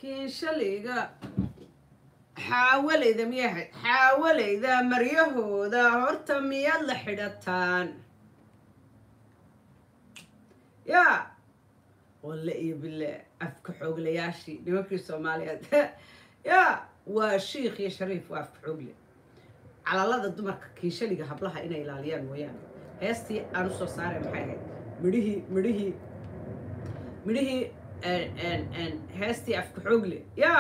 kiinshaliga xaawalayda miyahayd xaawalayda maryahooda horta miyaad la xidhataan yaa walle iyo bille afka xooglayaashii nimankii soomaaliyeed yaa waa shiikh iyo shariif waa afka xoogle calalada dumarka kiinshaliga hablaha inay ilaaliyaan mooyaane heestii aan usoo saareen maxay ahayd midhihii midhihii midhihii heestii afka xoogle yaa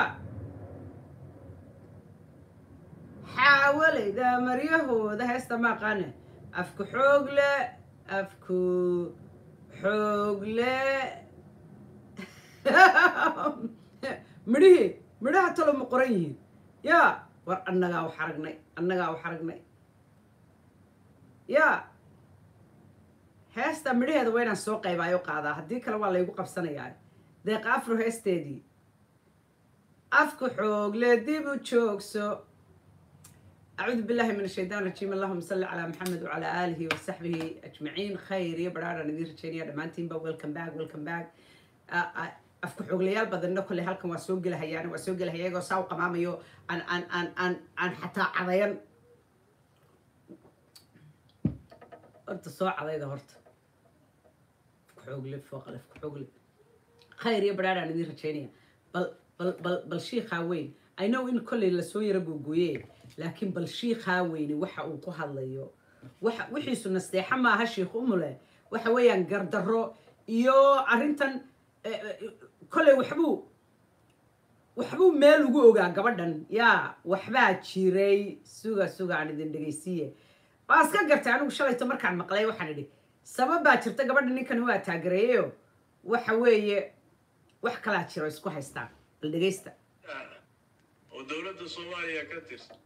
xaawalayda maryahooda heesta ma aqaane afka xoogle afku xoogle midhihii midhaha talo ma qoran yihiin yaa war annagaa wax aragnay annagaa wax aragnay yaa heesta midhaheeda waa inaan soo qaybaayo qaadaa haddii kale waa laygu qabsanayaa deeqa afro heesteedii afka xoogle dib u joogso أعوذ بالله من الشيطان الرجيم اللهم صل على محمد وعلى آله وصحبه أجمعين خير يا برارة نذير تشينيا دمانتين با ويلكم باك ويلكم باك afku xoglayaal badanna kole halkan waa soo gelahayaan waa soo gelahaya iyagoo saa u qamaamayo aan aan aan aan aan xataa cadayan horta soo cadayda horta afku xogle fooqal afku xogle khayr iyo badhaadhaan idin rajaynaya bal bal bal bal shiikhaa weyn i know in kolley lasoo yaro googooye laakiin bal shiikhaa weyne waxa uu ku hadlayo waxa wixiisu nasteexa maaha shiikh umule waxa weeyaan gardarro iyo arrintan kolley waxbuu waxbuu meel ugu ogaa gabadhan yaa waxbaa jiray suga suga aan idin dhegaysiiye waa iska gartay anigu shalayto markaan maqlay waxaan idhi sabab baa jirta gabadha ninkan waa taagereeyeyo waxa weeye wax kalaa jiro isku haystaan bal dhegaysta oo dowladda soomaaliya ka tirsan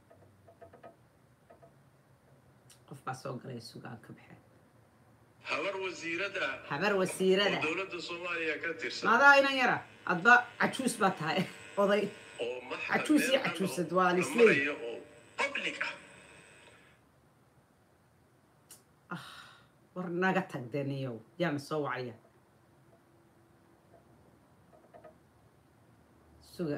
qof baa soo galay sugaan ka baxee habar wasiirada habar oo wasiirada dowladda soomaaliya ka tirsan maadaa inan yara adba cajuus baa tahay oday oo maxaa cajuus iyo meel dhan cajuusad oo waa la lisley marayo oo public ah war naga tag deniyow yaa ma soo wacaya suga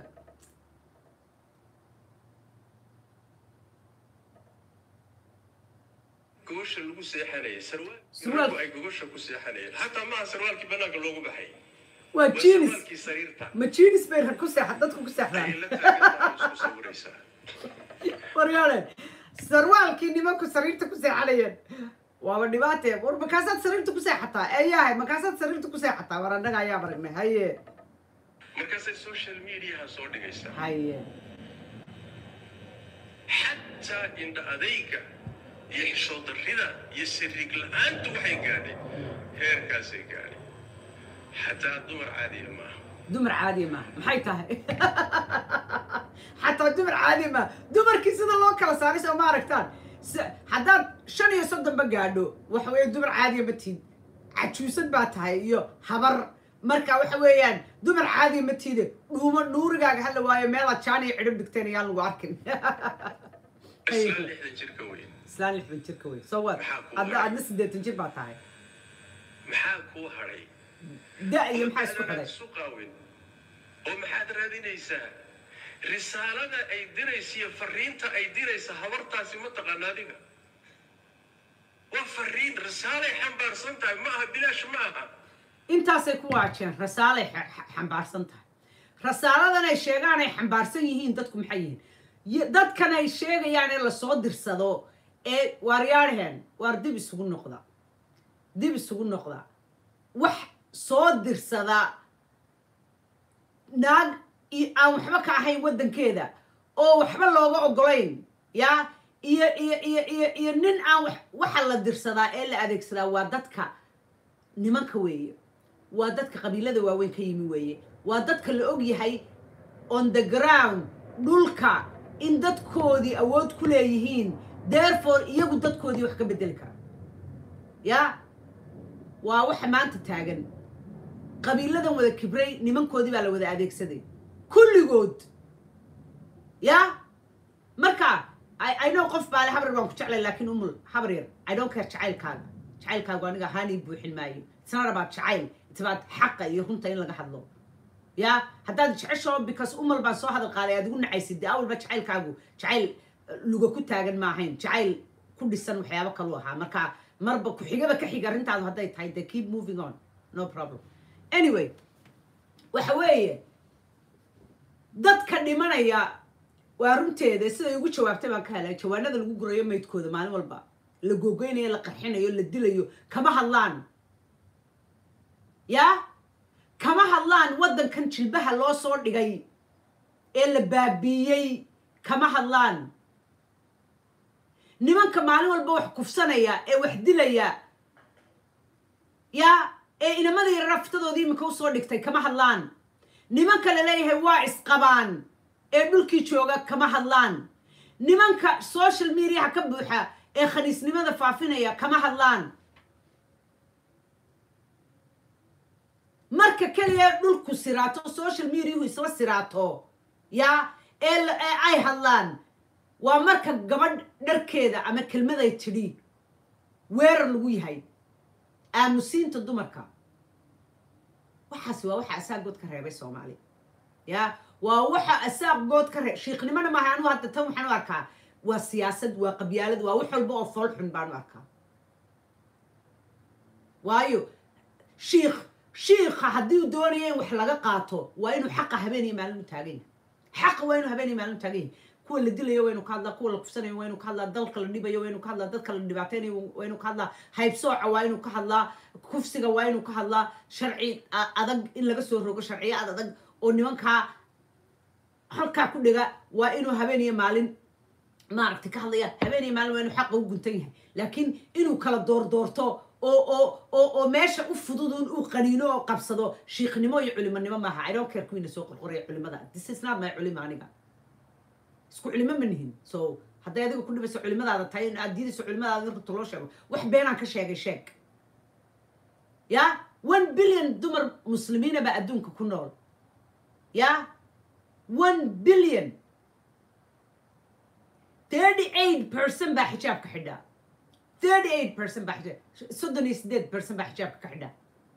gogosha lagu seexanayay sarwaal Sarwaal- raggu ay gogosha ku seexanayeen xataa maaha sarwaalkii banaanka loogu baxay waa waa jinis sarwaalkii sariirta ma jinis bay rag ku seexa dadku ku ayay seexdaan la taagan isku sawiraysaa waryaale sarwaalkii nimanku sariirta ku seexanayeen waaba dhibaatee war makaasaad sariirta ku seexataa eeyahay makaasaad sariirta ku seexataa war annaga ayaa aragnay haye markaasay social mediaha soo dhigaysaa haye xataa indha adayga iyo xishood darrida iyo sirrig la-aantu waxay gaadhay heerkaasay gaadhay xataa dumar caadiya maaha dumar caadi maaha maxay tahay xataa dumar caadi maaha dumarkii sida loo kala saaray soo ma aragtaan S- haddaad shan iyo soddonba gaadho waxa weeye dumar caadiya ma tiid cajuusad baa tahay iyo habar marka waxa weeyaan dumar caadiya ma tiide dhuumo nuurigaaga hala waayo meelaad jaan iyo cidhib dhigteen ayaan lagu arkin isla lixdan jirka weyn islaan lixdan jirka wey soo wad Maxaa kuu adna haray? adna siddeetan jir baa tahay maxaa kuu hadhay da iyo maxaa isku Aad xidhay isu qaawin oo maxaad raadinaysaa risaalada ay diraysa iyo fariinta ay diraysa habartaasi ma taqaana adiga waa fariin risaalay xambaarsan tahay ma aha bilaash ma aha intaasay ku waajeen rasaalay xa- xa- xambaarsan tahay rasaaladan ay sheegaan ay xambaarsan yihiin dadku maxay yihiin Y- dadkan ay sheegayaan ee lasoo dirsado ee waaryaadheen waar dib isugu noqda dib isugu noqda wax soo dirsada naag i- aan waxba ka ahayn waddankeeda oo waxba looga ogolayn ya iyo iyo iyo iyo iyo nin aan wax waxa la dirsadaa ee la adeegsadaa waa dadka nimanka weeye waa dadka qabiilada waaweyn ka yimi weeye waa dadka la og yahay on the ground dhulka in dadkoodii awood ku leeyihiin therefore iyagu dadkoodii wax ka bedeli kara ya waa waxa maanta taagan qabiiladan wada kibray nimankoodii baa la wada adeegsaday kulligood ya marka I, I know qof baale habar baan ku jeclay laakiin umul habar yar I don't care jacaylkaaga jacaylkaagu aniga haanii buuxin maayo it's not about jacayl it's about xaqa iyo runta in laga hadlo ya haddaad jecesho because umal baan soo hadal qaaday aad igu nacaysid dee awalba jacaylkaagu jacayl luga ku taagan ma ahayn jacayl ku dhisan waxyaabo kalu ahaa marka marba ku-xigaba ka xiga arrintaadu hadday tahay de keep moving on no problem anyway waxa weeye dadka dhimanaya waa runteeda siday ugu jawaabtay baan ka helay jawaanada lagu gurayo maydkooda maalin walba la googeynayo la qarxinayo la dilayo kama hadlaan ya kama hadlaan waddankan jilbaha loo soo dhigay ee la baabiiyey kama hadlaan nimanka maalin walba wax kufsanaya ee wax dilaya ya ee inamada yar raftadoodii iminka usoo dhigtay kama hadlaan nimanka la leeyahay waa isqabaan ee dhulkii jooga kama hadlaan nimanka social mediaha ka buuxa ee khaniisnimada faafinaya kama hadlaan marka keliya dhulku siraato social mediahu isla siraato ya ee ee ay hadlaan waa marka gabadh dharkeeda ama kelmaday tidhi weerar lagu yahay aamusiinta dumarka waxaasi waa waxa asaagood ka reebay soomaali ya waa waxa asaaqgood ka reeb shiikhnimona maaha anigu hadda tan waxaan u arkaa waa siyaasad waa qabyaalad waa wax walba oo fool xun baan u arkaa waayo shiikh shiikha haddii uu doonaya in wax laga qaato waa inuu xaqa habeen iyo maalin u taagan yahay xaqa waa inuu habeen iyo maalin u taagan yahay kuwa la dilayo waa inuu ka hadlaa kuwa la kufsanayo waa inuu ka hadlaa dalka la dhibayo waa inuu ka hadlaa dadka la dhibaateynayo waa inuu ka hadlaa haybsooca waa inuu ka hadlaa kufsiga waa inuu ka hadlaa sharci adag in laga soo rogo sharciyo ad adag oo nimankaa halkaa ku dhiga waa inuu habeen iyo maalin maaragtay ka hadlaya habeen iyo maalin waa inuu xaqa u guntan yahay laakiin inuu kala doordoorto oo oo oo oo meesha u fududun uu qaniino oo qabsado shiikhnimo iyo culimonimo maaha i don't care kuwiina soo qorqoraya culimada this is not my culima aniga isku culimo ma nihin so hadday adiga ku dhibayso culimadaada tahay in aad diidayso culimadaada in runta loo sheego wax beenaan ka sheegay sheeg ya one billion dumar muslimiina baa adduunka ku nool ya one billion thirty eight percent baa xijaabka xidhaa thirty eight percent baa xijaab soddon iyo sideed percent baa xijaabka ka xidhaa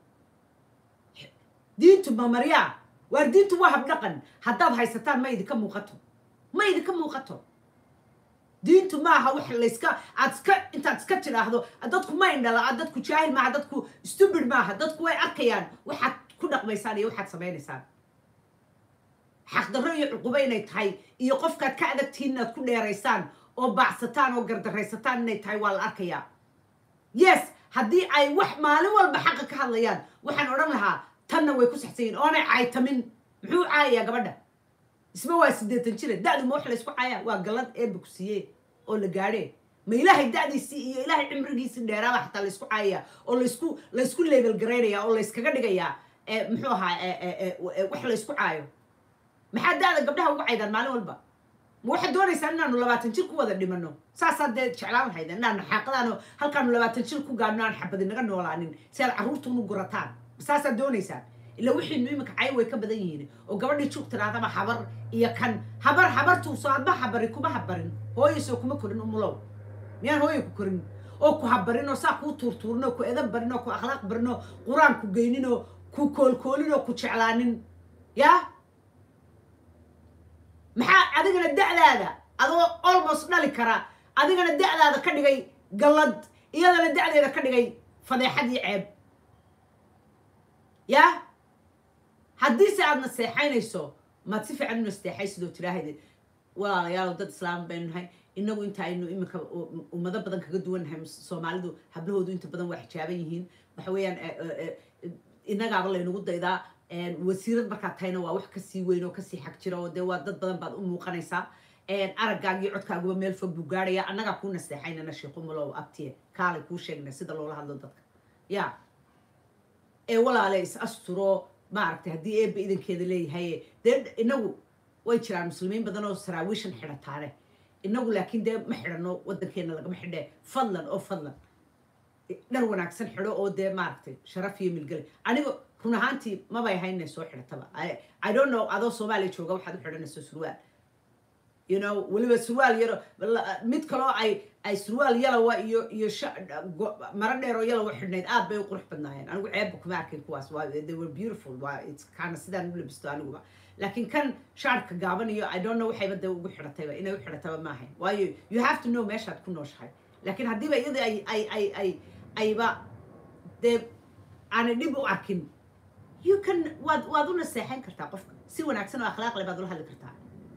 diintu ma maryaa waar diintu waa habdhaqan haddaad haysataan ma idinka muuqato ma idinka muuqato diintu maaha wax layska aad iska intaad iska tidhaahdo dadku ma indhala dadku jaahil maaha dadku stupid maaha dadku way arkayaan waxaad ku dhaqmaysaan iyo waxaad samaynaysaan xaqdarro iyo cuqubo inay tahay iyo qofkaad ka adagtihiin inaad ku dheeraysaan oo baacsataan oo gardaraysataan inay tahay waa la arkayaa yes haddii ay wax maalin walba xaqa ka hadlayaan waxaan odhan lahaa tanna way ku saxsan yihin oonay caytamin muxuu caayayaa gabadha isma waa siddeetan jire da'du ma wax laysku caayaa waa gallad eebba ku siiyee oo la gaadhee ma ilaahay da'diisii iyo ilaahay cimrigiisii dheeraaba xataa laysku caayayaa oo laysku laysku leebel garaynayaa oo layskaga dhigayaa muxuu ahaa wax laysku caayo maxaa da'da gabdhaha uga caydaan maalin walba ma waxaad doonaysaan inaanu labaatan jir ku wada dhimano saasaa dee jeclaan lahayd inaanu xaaqadaano halkaanu labaatan jir ku gaadhno aan xabadi naga noolaanin si aad carruurtuunu gurataan saasaad doonaysaan ila wixiinu iminka cay way ka badan yihiin oo gabadhii jug tiraadaba habar iyo kan habar habartuuso adma habari kuma habarin hooyasoo kuma korin umulow miyaan hooya ku korin oo ku habarin oo saa kuu tuurtuurin oo ku edab barin oo ku akhlaaq barin oo qur-aan ku geynin oo ku koolkoolin oo ku jeclaanin yaa maxaa adigana da'daada adoo almost dhali kara adigana da'daada ka dhigay gallad iyadana da'deeda ka dhigay fadeexad iyo ceeb yaa haddiise aadna seexaynayso maad si fiican una seexaysidoo tiraahayde walaalayaal dad islaam baynu nahay inagu inta aynu iminka ummado badan kaga duwan nahay soomaalidu hablahoodu inta badan waa xijaaban yihiin waxa weeyaan innagaaba laynagu daydaa wasiirad markaad tahayna waa wax kasii weyn oo kasii xag jira oo dee waa dad badan baad u muuqanaysaa araggaagiyo codkaaguba meel fog buu gaarhaya annagaa kuu naseexaynana sheequmulow abtiye kaalay kuu sheegna sida loola hadlo dadka ya ee walaale is asturo maaragtay haddii eebba idankeeda leeyahay dee inagu way jiraan muslimiin badan oo saraawiishan xidhataane inagu laakiin dee ma xidhano waddankeena lagama xidhe fadlan oo fadlan dhar wanaagsan xidho oo dee maaragtay sharaf iyo milgale aniga run ahaantii mabay ahayn inay soo xidhataba i don't know adoo soomaaliya jooga waxaad u xidhanayso surwaal you know weliba surwaal yaro mid kaloo ay ay surwaal yalowa iyo iyo sha- go- maro dheer oo yalowa xidhnayd aad bay u qurux badnaayeen anigu ceebba kuma arkin kuwaas waa they were beautiful waa it's kaana sidaan u labisto aniguba laakiin kan shaarka gaaban iyo i don't know waxayba dee ugu xidhatayba inay u xidhataba maahayn waayo you have to know meeshaad ku nooshahay laakiin haddiiba iyada ay ay ay ay ayba dee aanay dhib u arkin you can waad waad u naseexayn kartaa qofka si wanaagsan oo akhlaaq leh baad ula hadli kartaa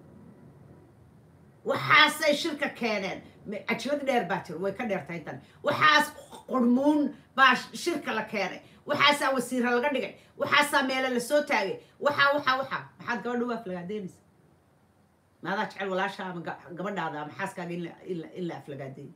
waxaasay shirka keeneen Me- cajilad dheer baa jira way ka dheertahay intan waxaas qurmuun baa sh- shirka la keenay waxaasaa wasiira laga dhigay waxaasaa meele lasoo taagay waxaa waxaa waxaa maxaad gabadha u aflagaadeynaysa maadaa jecel walaasha ama ga- gabadhaada ama xaaskaaga in la- in la- in la aflagaadeeyo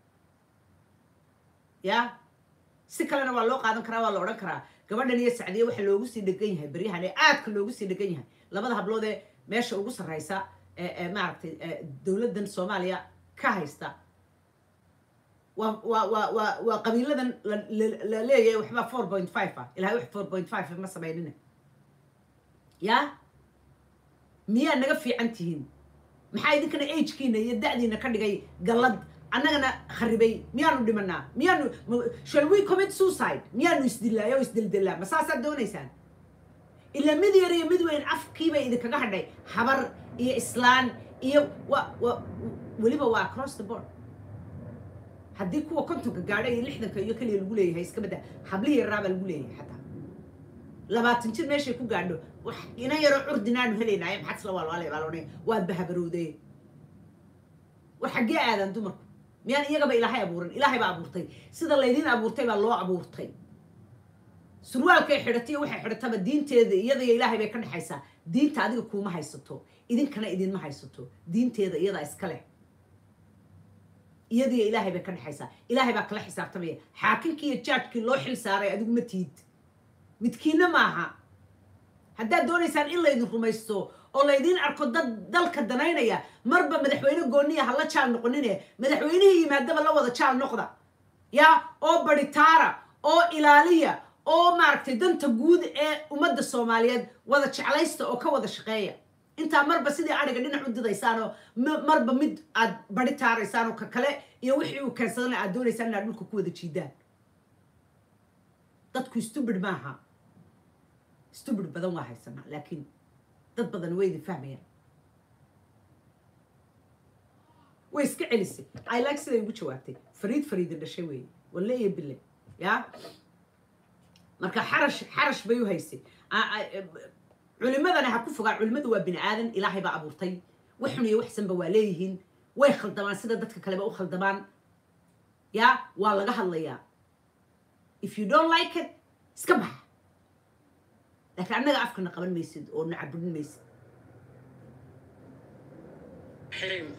ya si kalena waa loo qaadan karaa waa la odhan karaa gabadhan iyo sacdiye waxa loogu sii dhegan yahay beryahan ee aadka loogu sii dhegan yahay labada hablood ee meesha ugu sarraysa ee ee maaragtay ee dowladdan soomaaliya ka haysta waa waa waa waa waa qabiiladan la la- la leeyahay waxbaa four point five ah ilahay wax four point five ma samaynina ya miyaa naga fiican tihiin maxaa idinkana agkiina iyo da'diina ka dhigay gallad annagana kharibay miyaanu dhimanaa miyaanu ma- shall we commit suicide miyaanu isdilaayo o isdildilaa ma saasaad doonaysaan ilaa mid yar iyo mid weyn afkiibay idinkaga hadhay habar iyo islaan iyo wa wa weliba waa across the board haddii kuwa kontonka gaadha iyo lixdanka iyo keliya lagu leeyahay iska badda hablihii yaraabaa lagu leeyahay xataa labaatan jir meeshay ku gaadho wax ina yaroo curdinaanu helaynaaye maxaad isla waalwaalay baa loodhanaya waad bahabarowdee war xaggee aadaan dumarku miyaan iyagaba ilaahay abuuran ilaahay baa abuurtay sida laydiin abuurtay baa loo abuurtay surwaalkay xidhatay iyo waxay xidhataba diinteeda iyada iyo ilaahay bay ka dhexaysaa diinta adiga kuuma haysato idinkana idinma haysato diinteeda iyadaa iska leh iyadiyo ilaahay bay ka dhexaysaa ilaahay baa kala xisaabtamaya xaakinkii iyo jaajkii loo xil saaray adigu ma tiid midkiinna maaha haddaad doonaysaan in laydin rumaysto oo laydiin arko dad dalka danaynaya marba madaxweyne gooniya ha la jaal noqonine madaxweynihii yimaadaba la wada jaal noqda ya oo baritaara oo ilaaliya oo maaragtay danta guud ee ummadda soomaaliyeed wada jeclaysta oo ka wada shaqeeya intaa marba sidii adhiga dhinac u didaysaan oo ma- marba mid aad bari taaraysaan oo ka kale iyo wixii uu keensadana aad doonaysaan inaad dhulka ku wada jiidaan dadku stubid maaha stubid badan waa haysanaa laakiin dad badan way idin fahmayaan way iska celisay i like siday ugu jawaabtay fariid fariida dhashay weeye walle iyo bille ya marka xarash xarash bay u haysay A- a- culimadana ha ku fogaan culimadu waa bini aadan ilaahay baa abuurtay wax xun iyo wax sanba waa leeyihiin way khaldamaan sida dadka kaleba u khaldamaan ya waa laga hadlayaa if you don't like it iska bax laakiin annaga afkana qaban maysid oo na cabudin maysid xiriim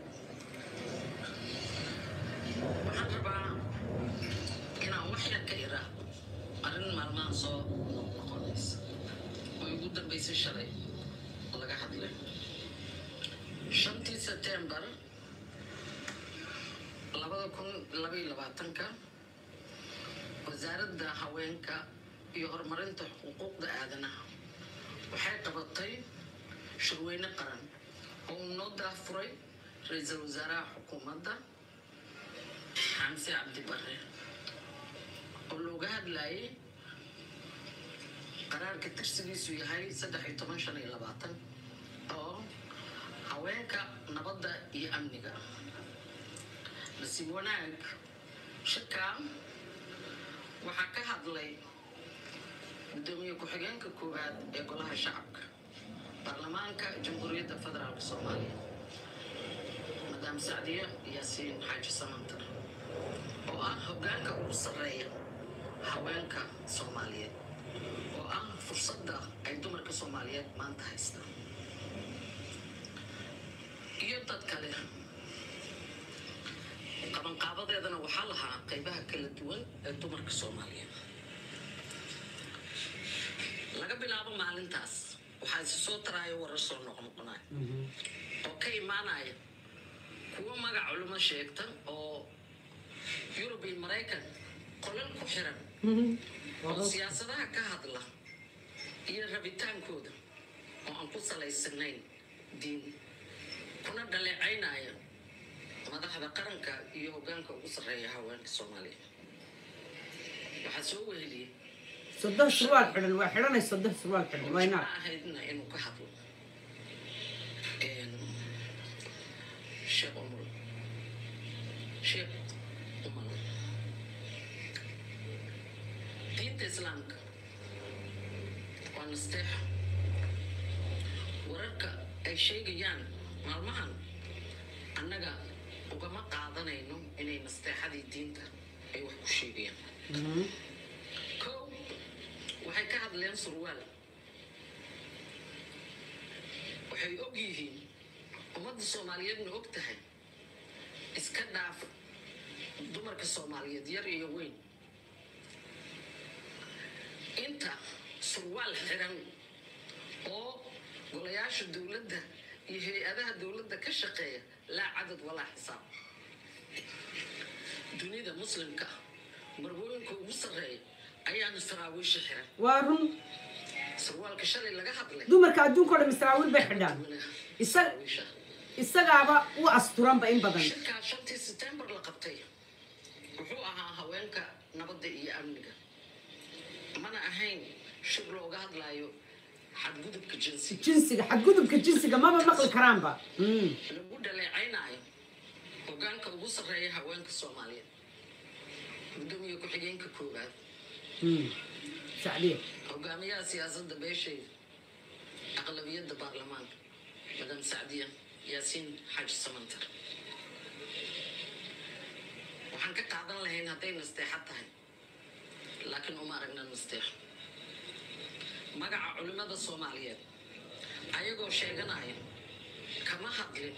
waxaan rabaa inaan wax yar ka iraahdo arrin maalmahan soo noqonaysa oo ugu dambaysay shalay laga hadlay shantii setembar labada kun labaiyo labaatanka wasaaradda haweenka iyo horumarinta xuquuqda aadanaha waxay qabatay shirweyne qaran oo uu noo daafuray ra-iisul wasaaraha xukuumadda xamse cabdi bare oo looga hadlayay qaraarka tirsigiisu yahay saddex iyo toban shan iyo labaatan oo haweenka nabadda iyo amniga nasiib wanaag shirkaa waxaa ka hadlay gudoomiye ku-xigeenka koowaad ee golaha shacabka baarlamaanka jamhuuriyadda federaalk soomaaliya madaam sacdiye yaasiin xaaji samantar oo ah hoggaanka ugu sarreeya haweenka soomaaliyeed oo ah fursadda ay dumarka soomaaliyeed maanta haystaan iyo dad kale qabanqaabadeedana waxaa lahaa qaybaha kala duwan ee dumarka soomaaliyeed laga bilaabo maalintaas waxaa isi soo taraayo warar soo noqnoqonaya oo ka imaanaya kuwo magac culimo sheegta oo yurub iyo maraykan qolal ku xiran oo siyaasadaha ka hadla iyo rabitaankooda oo aan ku salaysanayn diin kuna dhaleecaynaya madaxda qaranka iyo hoggaanka ugu sarreeya haweenka soomaaliya waxaa soo weheliyey soddon surwaal xidhan waa xidhanay soddon surwaal xidhan why not ma ahaydna inuu ka hadlo Een, sheekh umar sheekh umar diinta islaamka waa nasteex wararka ay sheegayaan maalmahan annaga ugama qaadanayno inay nasteexadii diinta ay wax ku sheegayaan Mhm. kow waxay ka hadleen surwaal waxay og yihiin ummadda soomaaliyeedna og tahay iska dhaaf dumarka soomaaliyeed yar iyo weyn inta surwaal xiran oo golayaasha dowladda iyo hay-adaha dowladda ka shaqeeya laa cadad walaa xisaab dunida muslimka ah marwooyinka ugu sarreeya ayaana saraawiisha xiran waa run sarwaalka shalay laga hadlay dumarka adduunka o dhan israawiil bay xidhaan Isa- saraawiisha isagaaba u asturanba in badan shirkaa shantii setembar la qabtay wuxuu ahaa haweenka nabadda iyo amniga mana ahayn shir looga hadlaayo xadgudubka jinsiga jinsiga xadgudubka jinsiga maba maqli karaanba Mm. lagu dhaleecaynaayo hoggaanka ugu sarreeya haweenka soomaaliyeed gudoomiye ku-xigeenka koowaad Mm. sacdiya hogaamiyaha siyaasadda beeshayda aqlabiyadda baarlamaanka madam sacdiya yaasiin xaaji samantar waxaan ka qaadan lahayn hadday nasteexo tahay laakiin uma aragna nasteexo magaca culimmada soomaaliyeed ayagoo sheeganaya kama hadlin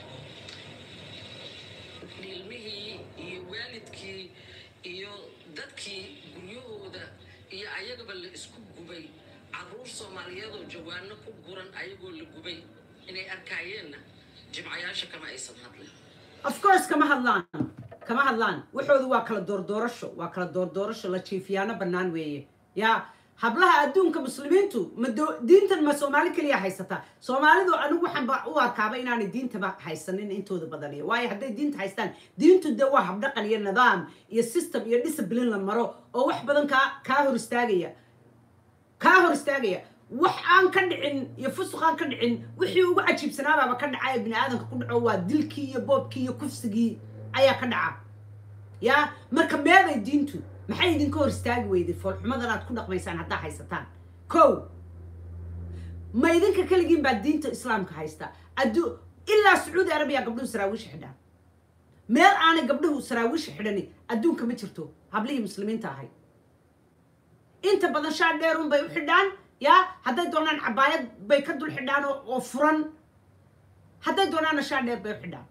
ilmihii iyo waalidkii iyo dadkii guryahooda iyo ayagaba la isku gubay caruur soomaaliyeedoo jawaano ku guran ayagoo la gubay inay arkaayeenna jimcayaasha kama aysan hadlin of course kama hadlaan kama hadlaan waxoodu waa kala doordoorasho waa kala doordoorasho la jiifiyaano bannaan weeye yaa hablaha adduunka muslimiintu ma do- diintan ma soomaali keliya haysataa soomaalidu anigu waxaan ba u arkaaba inaanay diintaba haysanin intooda badaniyo waayo hadday diinta haystaan diintu de waa habdhaqan iyo nidaam iyo system iyo discipline la maro oo wax badan kaa kaa hor istaagaya kaa hor istaagaya wax aan ka dhicin iyo fusuq aan ka dhicin wixii ugu cajiibsanaabaaba ka dhaca ee bini aadamka ku dhaco waa dilkii iyo boobkii iyo kufsigii ayaa ka dhaca yaa marka meeday diintu maxay idinka hor istaagi weyday foolxumadan aad ku dhaqmaysaan haddaa haysataan kow ma idinka keligiin baa diinta islaamka haysta addu ilaa sacuudi arabiya gabdhuhu saraawiisha xidhaan meel aanay gabdhuhu saraawiisha xidhani adduunka ma jirto hablihii muslimiinta ahay inta badan shaar dheerun bay u xidhaan yaa hadday doonaan cabaayad bay ka dul xidhaan oo oo furan hadday doonaanna shaar dheer bay u xidhaan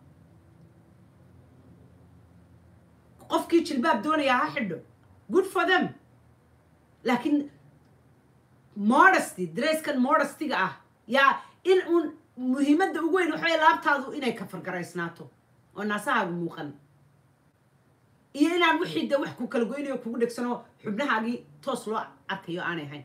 qofkii jilbaab doonaya ha xidho good for them laakiin modesty dresskan modestyga ah yaa in uun muhiimadda ugu weyn waxaway laabtaadu inay kafargaraysnaato oo naasahaagu muuqan iyo inaan wixii de wax ku kala goynayo kugu dhegsanoo xubnahaagii toos loo arkayo aanay ahayn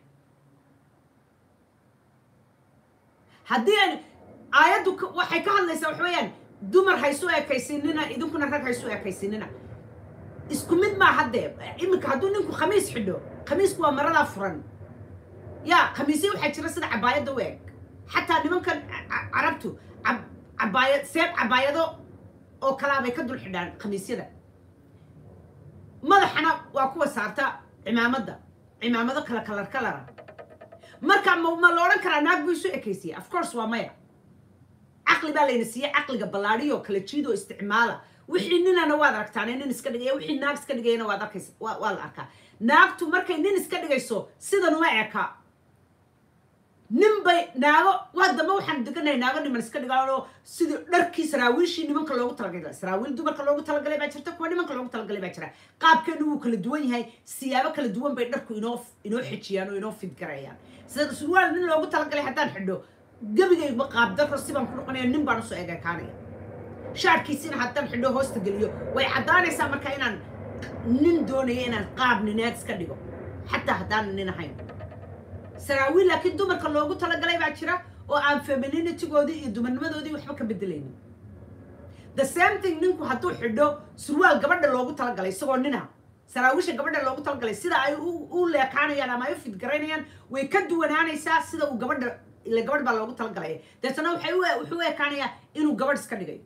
haddii aan aayaddu ka- waxay ka hadlaysaa waxa weeyaan dumar haysu ekaysiinina idinkuna rag haysu ekaysiinina isku mid maa haddee iminka hadduu ninku khamiis xidho khamiisku waa maradaa furan ya khamiisyo waxaa jira sida cabaayadda u eg xataa nimankan ca- ca- carabtu cab- cabaayad seeb cabaayado oo kalaa bay ka dul xidhaan khamiisyada madaxana waa kuwa saarta cimaamadda cimaamado kala kalar kalara marka ma ma la odhan karaa naag buu isu ekaysiya of course waa maya caqli baa layna siiyey caqliga ballaadhiyo kala jiidoo isticmaala wixii ninana waad aragtaan nin iska dhigaya wixii naag iska dhigayana waad arkaysa waa waa la arkaa naagtu markay nin iska dhigayso sidan uma eka nin bay naago waa dambe waxaan deganahay naago niman iska dhigaanoo sidii dharkii saraawiishii nimanka loogu talagalay saraawiil dumarka loogu talagalay baa jirta kuwa nimanka loogu talagalay baa jira qaabkeenu wuu kala duwan yahay siyaabo kala duwan bay dharku inoo inoo xejiyaan oo inoo fidgarayaan sida surwaal nin loogu talagalay haddaan xidho gebigayba qaabdaro sibaan ku noqonaya nin baan usoo egeekaanaya shaarkiisina haddaan xidho hoosta geliyo way caddaanaysaa marka inaan nin doonaya inaan qaab nineed iska dhigo xataa haddaanan nin ahayn saraawiil laakiin dumarka loogu talagalay baa jira oo aan femininitygoodii iyo dumarnimadoodii waxba ka bedelaynin the same thing ninku hadduu xidho surwaal gabadha loogu talagalay isagoo nina saraawiisha gabadha loogu talagalay sida ay u u leekaanayaan ama ay u fidgaraynayaan way ka duwanaanaysaa sida uu gabadha ile gabadh baa loogu talagalay deetana waxay u wuxuu u ekaanayaa inuu gabadh iska dhigayo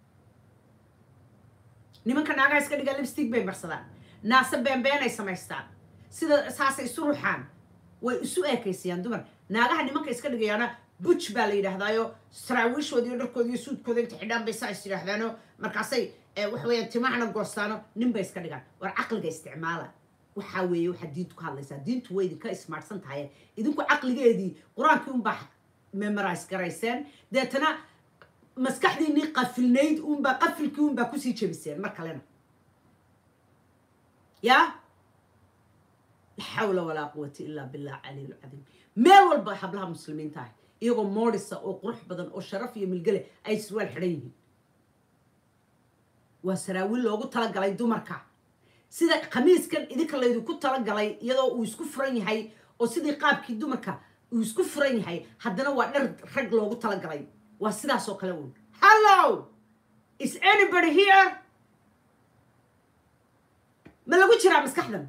nimanka naagaha iska dhiga lipstick bay marsadaan naase beenbeenay samaystaan sida saasay isu ruxaan way isu eekaysayaan dumar naagaha nimanka iska dhigayaana buj baa la yidhaahdaayo saraawiishooda iyo dharkooda iyo suudkooda inta xidhaan bay saa is yidhaahdaano markaasay waxa weeyaan timahana goostaano nin bay iska dhigaan war caqliga isticmaala waxaa weeye waxaa diintu ka hadlaysaa diintu way idinka ismaarsan tahay idinku caqligeedii qur-aankii unbaa memorise garayseen deetana maskaxdiinii qafilnayd unbaa qafilkii unbaa kusii jebiseen mar kalena yaa la xawla walaa quwata ilaa billah caliy lcadiim meel walba hablaha muslimiinta ah iyagoo moodhisa oo qurux badan oo sharaf iyo milgale ay surwaal xidhan yihiin waa saraawiil loogu talagalay dumarka sida khamiiskan idinka laydinku talagalay iyadoo uu isku furan yahay oo sidii qaabkii dumarka uu isku furan yahay haddana waa dhar rag loogu talagalay waa sidaas oo kale un hallow is anybody here ma lagu jiraa maskaxdan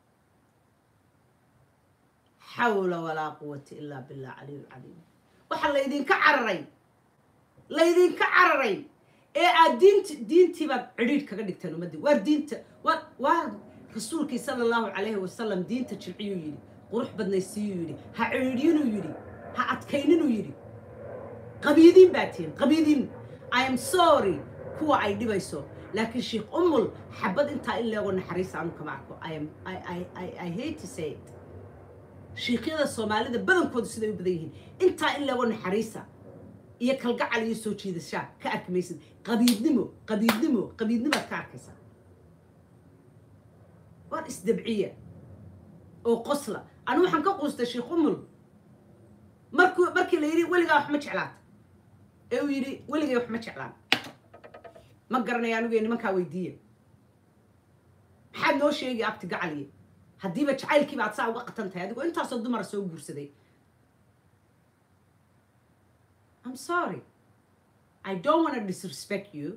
xawla walaa quwata ilaa billah caliy lcaliim waxaa laydinka cararay laydinka cararay ee aad diint diintii baad cidhiidh kaga dhigteen ummaddii waar diinta waa waa rasuulkii sala allahu calayhi wasalam diinta jilciyuu yidhi qurux badnaysiiyuu yidhi ha cidhiidhyinuu yidhi ha adkayninuu yidhi qabiidiin baa tihin qabiidiin i am sorry kuwa ay dhibayso laakiin sheekh umul xabad intaa in leego naxariis aanu kama arko i am i i i i hate to say it shiikyada soomaalida badankoodu siday u badan yihiin intaa in leego naxariisa iyo kalgacal iyo soo jiidashaa ka arki maysid qabiidnimo qabiidnimo qabiidnimaad ka arkaysaa war isdabciya oo qosla anu waxaan ka quustay sheekh umul markuu markii la yidhi weligaa wax ma jeclaata ee uu yidhi weligay wax ma jeclaan ma garanaya anigee nimankaa weydiiya maxaad noo sheegi abti gacaliye haddiiba jacaylkiiba aad saa uga qatan tahay adigoo intaasoo dumara soo guursaday I'm sorry. I don't want to disrespect you.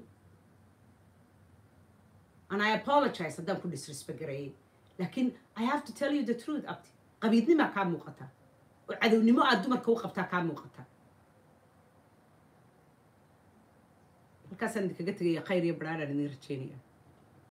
And I apologize haddaan ku disrespect gareeyay. Laakiin I have to tell you the truth, abti. Qabiidnimaa kaa muuqata. oo cadownimo aad dumarka u qabtaa kaa muuqata. halkaasaan idinkaga tegaya khayr iyo baraaraan idin rajeynaya